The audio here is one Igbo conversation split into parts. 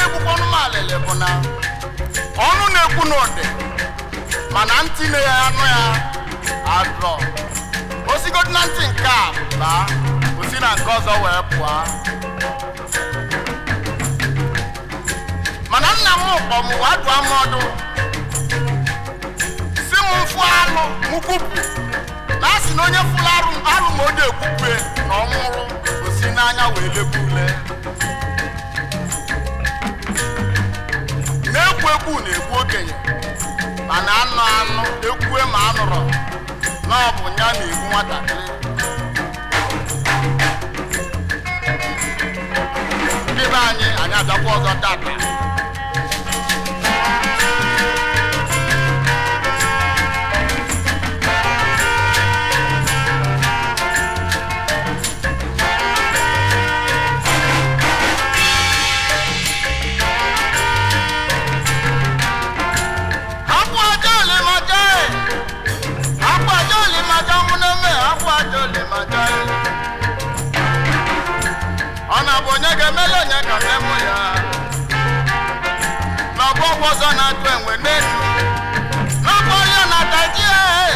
na-egbukwanụ m alịlị bụ na ọnụ na-ekwu n'ụdị mana ntị na ya anụ ya adrọ osigodi na ntị nke a baa osi na nke ọzọ wee pụọ mana nna m kpọ m wee dụọ m ọdụ si m mfụ alụ m kwupụ na a sị na onye fụrụ arụ arụ ma o ji ekwupue na ọ nwụrụ osi n'anya wee lebu ule na-ekwu ekwu na-ekwu okenye mana anụ anụ ekwue ma anụrụ na ọ bụ ya na-egbu nwatakịrị ndị be anyị anyị abịakwa ọzọ tata akwa aja ole ma jee akwa aja ole ma ja mụ na-eme akwa aja ole ma jee ọ na-abụ onye ga-emele onye ka memụ ya n'ọgbọ ọgwụ ọzọ na-atụ enwe n'elu n'ọgbọ ya na daji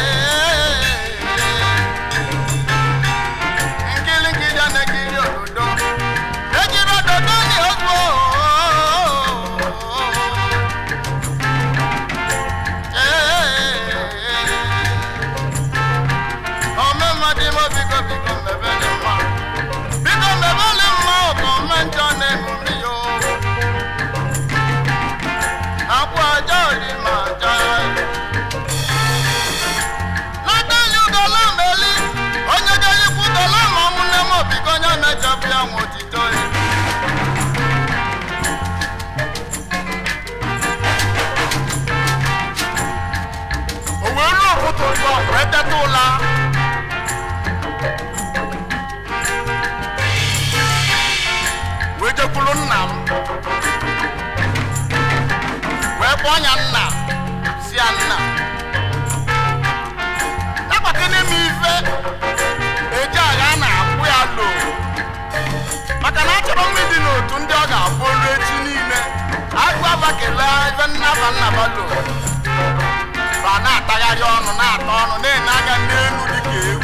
nkiri nkiri a na-ekiri ododo ejiri ododo ni ozugbo ọmụmadị m biko biko mebele mma biko mebele mma ọkọ mmejọ na-emume ya akwa aja ori ma aja n'adanyi ugola meli onye ga-eyikwu ugola ma ọmụnne m biko onye mejọbụ ya nwe otito ya o wee ruo ụtụtụ ụzọ wee teta ụla wee jekwuru nna m wee kpọọ ya nna si ya nna nagbakene m ife eji agha na-akwụ ya lo maka na achọrọ m ịdị n'otu ndị ọ ga-abụ olu echi niile agụ abakele ife nnaba nnaba lo ba na-atagharị ọnụ na-ata ọnụ na-enye aka n'elu dịka egwu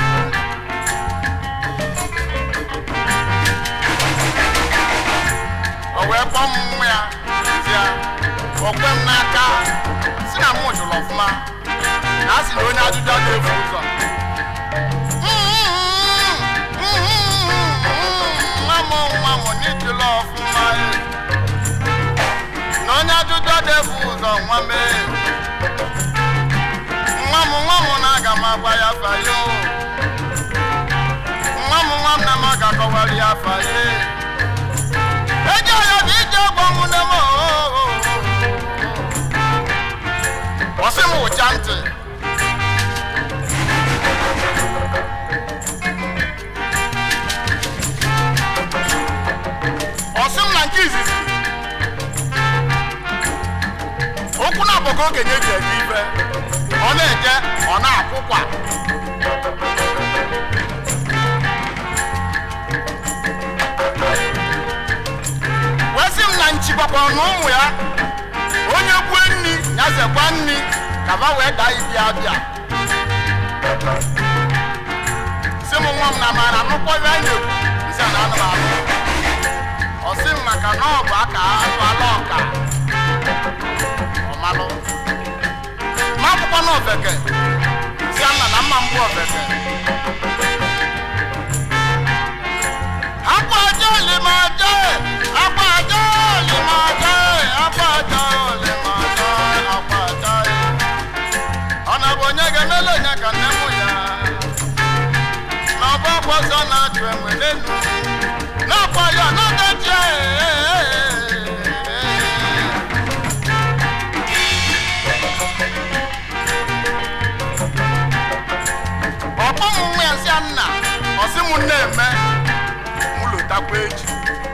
o wee kpọọ m nwa ya ya o kwe m n'aka si na mụ jụrụ ọfụma na a sị na onye ajụjụ a ga-efu ụzọ nwa m nwa m n'ijụlọ ọfụma eh. na onye ajụjụ a ga-efu ụzọ nwa mee nwa m nwa m na-aga m agwa ya afa ya o. nwa m nwa m na m ga-akọwara ya afa ya eje ya bụ ije ọgbọ m na m ọsị m ụcha ntị ọsị m na nke izizi okwu na-abụghị okenye ji eje ife ọ na-eje ọ na-akwụkwa wee sị m na nchikwakwa na ụmụ ya onye gbue nni ya zekwa nni ka ba wee daa ibi abịa sị m nwa m na mara nụkwa ibe a na-ekwu nsị a na anụ m anụ ọ sị m maka na ọ bụ aka azụ ala ọka ọmalụ ma akwụkwọ na ofeke si nna na mma mbụ ofeke akwa aja olimaja akwa aja olimaja akwa aja olimaja akwa aja ọ na bụ onye ga-emele onye ka nne mụ ya na ọbụ ọgwụ ọzọ na-achụ enwe n'elu n'akwa ya na-adachi ọkpọ m nwa ya si ya nna ọsị m na-eme m lotakwa echi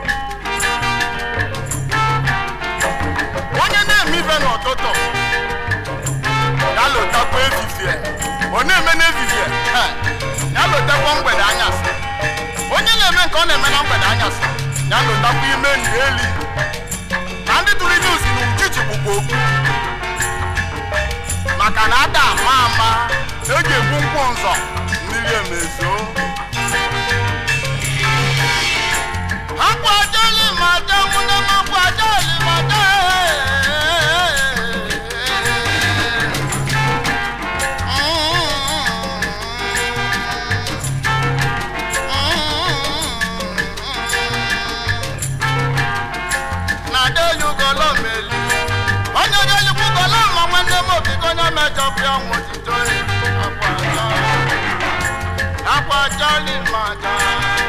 onye na-eme ife n'ụtụtụ ya lotakwa efifie ọ na-eme n'efifie he, ya lotakwa mgbede anyasị onye na-eme nke ọ na-eme na mgbede anyasị ya lotakwa ime ndị eli na ndị e ga-egbu nkwụ nzọ mmiri emezo akwajali mada nwunye m akwajali mada na deyugolo meli onye deyugolo ma nwanne m obi ka onye mejọ bụ ya nwe otito akwajali akwajali mada